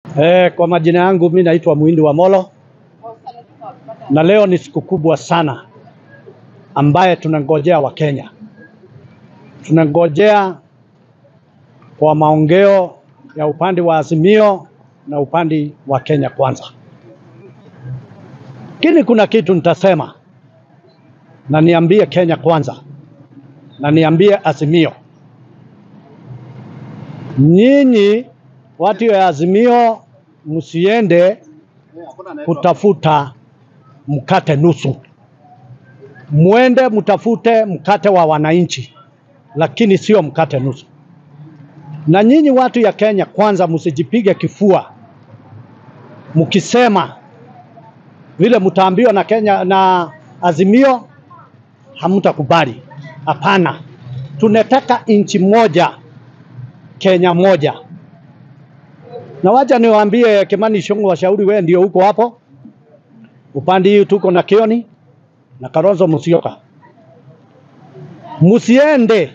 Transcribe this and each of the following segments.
Eh, kwa majina yangu mi naitwa Muhindi wa Molo na leo ni siku kubwa sana ambaye tunangojea Wakenya, tunangojea kwa maongeo ya upande wa Azimio na upande wa Kenya Kwanza. Lakini kuna kitu nitasema na niambie Kenya Kwanza na niambie Azimio, nyinyi watu ya Azimio msiende kutafuta mkate nusu, mwende mtafute mkate wa wananchi, lakini sio mkate nusu. Na nyinyi watu ya Kenya Kwanza msijipige kifua mkisema vile mtaambiwa na Kenya na Azimio hamtakubali. Hapana, tunataka nchi moja, Kenya moja. Na wacha niwaambie Kimani Ichung'wa, washauri wewe ndio huko hapo upande hii, tuko na Kioni na Kalonzo Musyoka, msiende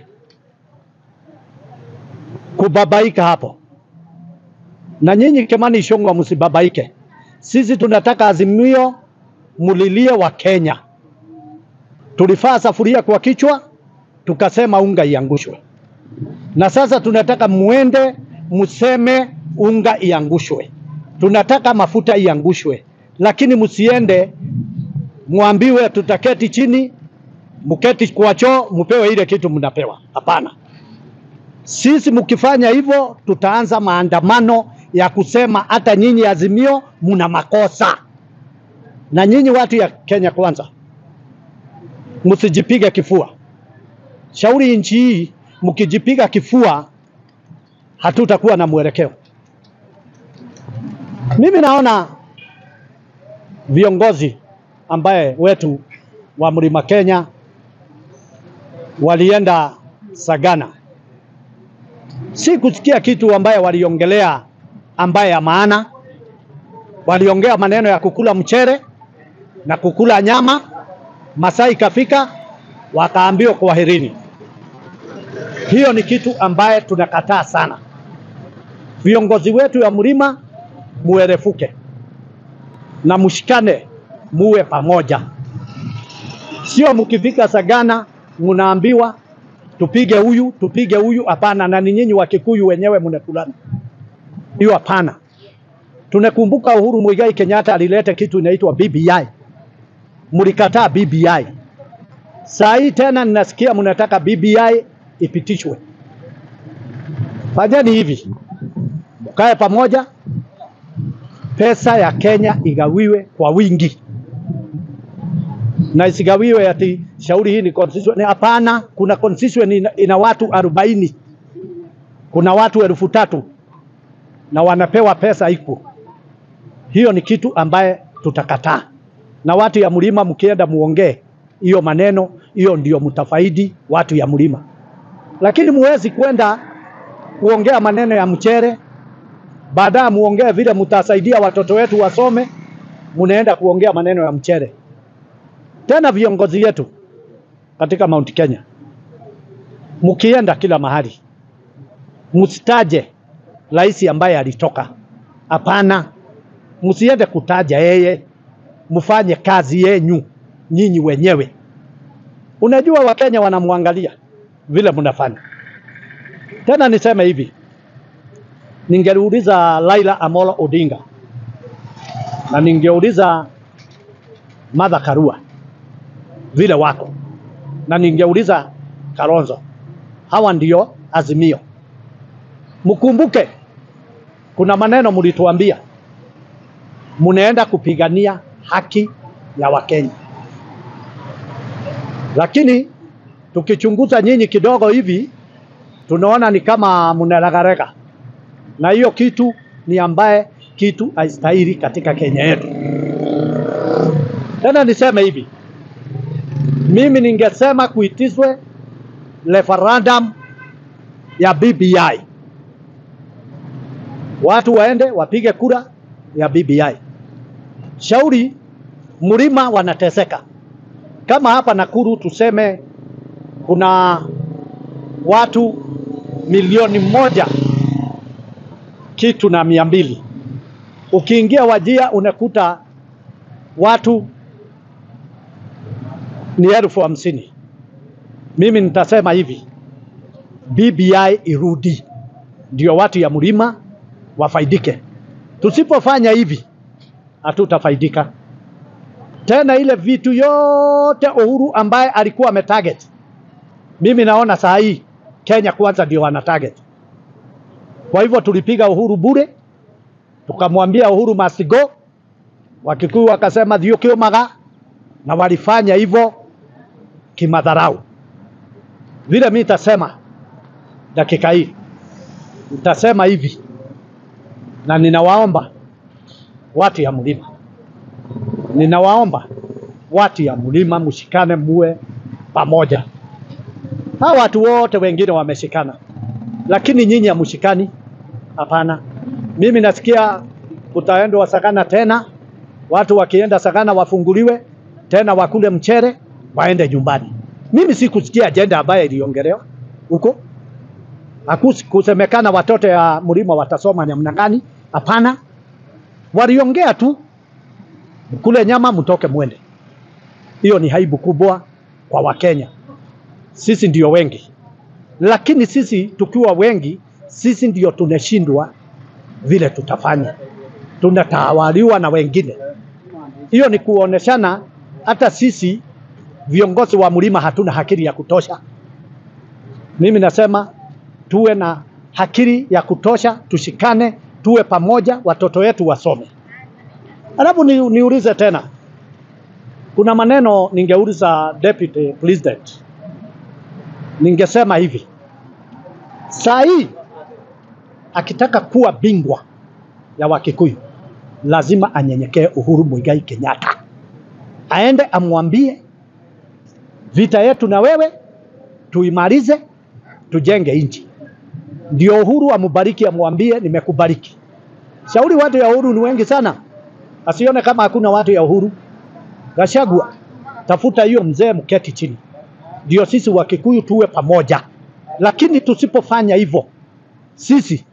kubabaika hapo, na nyinyi Kimani Ichung'wa msibabaike. Sisi tunataka Azimio mulilie wa Kenya. Tulifaa safuria kwa kichwa, tukasema unga iangushwe, na sasa tunataka muende museme unga iangushwe. Tunataka mafuta iangushwe, lakini msiende mwambiwe tutaketi chini, mketi kwa choo, mpewe ile kitu mnapewa. Hapana, sisi mkifanya hivyo, tutaanza maandamano ya kusema hata nyinyi Azimio mna makosa. Na nyinyi watu ya Kenya Kwanza, msijipige kifua. Shauri nchi hii, mkijipiga kifua hatutakuwa na mwelekeo. Mimi naona viongozi ambaye wetu wa Mlima Kenya walienda Sagana, si kusikia kitu ambaye waliongelea ambaye ya maana. Waliongea maneno ya kukula mchere na kukula nyama. Masaa ikafika wakaambiwa kwaherini. Hiyo ni kitu ambaye tunakataa sana. Viongozi wetu ya mlima muerefuke na mshikane, muwe pamoja, sio mkifika Sagana mnaambiwa tupige huyu tupige huyu. Hapana, na ni nyinyi wa Kikuyu wenyewe mnakulana hiyo, hapana. Tunakumbuka Uhuru Muigai Kenyatta alileta kitu inaitwa BBI, mlikataa BBI. Saa hii tena ninasikia mnataka BBI ipitishwe. Fanyeni hivi, mkae pamoja, pesa ya Kenya igawiwe kwa wingi na isigawiwe ati shauri hii ni constituency. Hapana, kuna constituency ina, ina watu arobaini, kuna watu elfu tatu na wanapewa pesa iko. Hiyo ni kitu ambaye tutakataa, na watu ya mlima mkienda muongee hiyo maneno, hiyo ndio mtafaidi watu ya mlima, lakini muwezi kwenda kuongea maneno ya mchere baadaye muongee vile mtasaidia watoto wetu wasome, munaenda kuongea maneno ya mchere tena. Viongozi yetu katika Mount Kenya, mkienda kila mahali msitaje rais ambaye alitoka. Hapana, msiende kutaja yeye, mfanye kazi yenyu nyinyi wenyewe. Unajua Wakenya wanamwangalia vile mnafanya. Tena niseme hivi, ningeuliza Laila Amolo Odinga na ningeuliza Martha Karua vile wako na ningeuliza Kalonzo, hawa ndio Azimio. Mkumbuke kuna maneno mlituambia, mnaenda kupigania haki ya Wakenya, lakini tukichunguza nyinyi kidogo hivi tunaona ni kama mnalagarega na hiyo kitu ni ambaye kitu haistahili katika Kenya yetu. Tena niseme hivi, mimi ningesema kuitishwe referendum ya BBI, watu waende wapige kura ya BBI. Shauri mlima wanateseka, kama hapa Nakuru tuseme kuna watu milioni moja kitu na mia mbili Ukiingia Wajia unakuta watu ni elfu hamsini. Mimi nitasema hivi, BBI irudi, ndio watu ya mlima wafaidike. Tusipofanya hivi, hatutafaidika tena. Ile vitu yote Uhuru ambaye alikuwa ametarget, mimi naona saa hii Kenya kwanza ndio wana target. Kwa hivyo tulipiga Uhuru bure, tukamwambia Uhuru must go. Wakikuyu wakasema thiũkĩũmaga, na walifanya hivyo kimadharau. Vile mi nitasema dakika hii, nitasema hivi, na ninawaomba watu ya mlima, ninawaomba watu ya mlima mshikane, muwe pamoja. Hawa watu wote wengine wameshikana, lakini nyinyi hamshikani. Hapana, mimi nasikia kutaendwa Sakana tena, watu wakienda Sakana wafunguliwe tena, wakule mchere waende nyumbani. Mimi sikusikia ajenda ambayo iliongelewa huko, hakusemekana watoto ya mlima watasoma namna gani. Hapana, waliongea tu, mkule nyama mtoke mwende. Hiyo ni haibu kubwa kwa Wakenya. Sisi ndio wengi, lakini sisi tukiwa wengi, sisi ndio tunashindwa vile tutafanya, tunatawaliwa na wengine. Hiyo ni kuoneshana hata sisi viongozi wa mlima hatuna akili ya kutosha. Mimi nasema tuwe na akili ya kutosha, tushikane, tuwe pamoja, watoto wetu wasome. Alafu ni, niulize tena, kuna maneno ningeuliza deputy president, ningesema hivi saa hii akitaka kuwa bingwa ya Wakikuyu lazima anyenyekee Uhuru Muigai Kenyatta, aende amwambie vita yetu na wewe tuimalize, tujenge nchi. Ndio Uhuru amubariki, amwambie nimekubariki. Shauri watu ya Uhuru ni wengi sana, asione kama hakuna watu ya Uhuru. Gashagua, tafuta hiyo mzee, mketi chini, ndio sisi wa Kikuyu tuwe pamoja. Lakini tusipofanya hivyo, sisi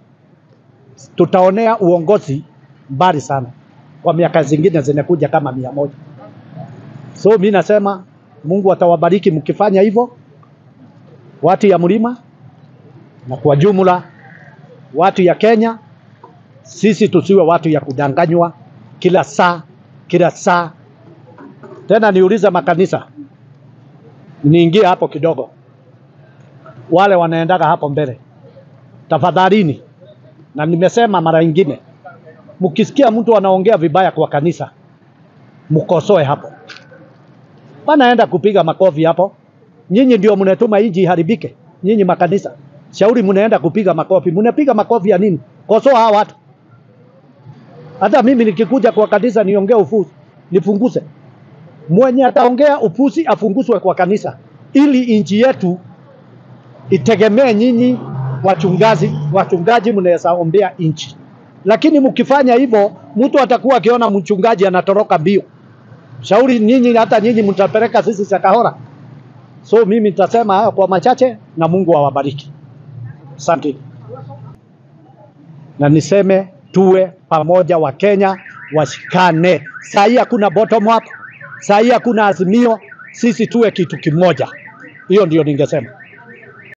tutaonea uongozi mbali sana, kwa miaka zingine zinakuja kama mia moja. So mi nasema Mungu atawabariki mkifanya hivyo, watu ya mlima na kwa jumla watu ya Kenya. Sisi tusiwe watu ya kudanganywa kila saa kila saa. Tena niulize makanisa, niingie hapo kidogo, wale wanaendaga hapo mbele, tafadhalini, na nimesema mara nyingine, mkisikia mtu anaongea vibaya kwa kanisa, mkosoe hapo Wanaenda kupiga makofi hapo. Nyinyi ndio mnatuma inji iharibike. Nyinyi makanisa, shauri mnaenda kupiga makofi. Mnapiga makofi ya nini? Kosoa hawa watu. Hata mimi nikikuja kwa kanisa niongee ufuzi, nifunguze. Mwenye ataongea upuzi afunguzwe kwa kanisa, ili inji yetu itegemee nyinyi wachungaji. Wachungaji mnaweza ombea inchi, lakini mkifanya hivyo, mtu atakuwa akiona mchungaji anatoroka mbio shauri nyinyi, hata nyinyi mtapeleka sisi Shakahora. So mimi nitasema hayo kwa machache, na Mungu awabariki. Asante, na niseme tuwe pamoja, wa Kenya washikane. Saa hii hakuna bottom up, saa hii hakuna azimio, sisi tuwe kitu kimoja. Hiyo ndio ningesema.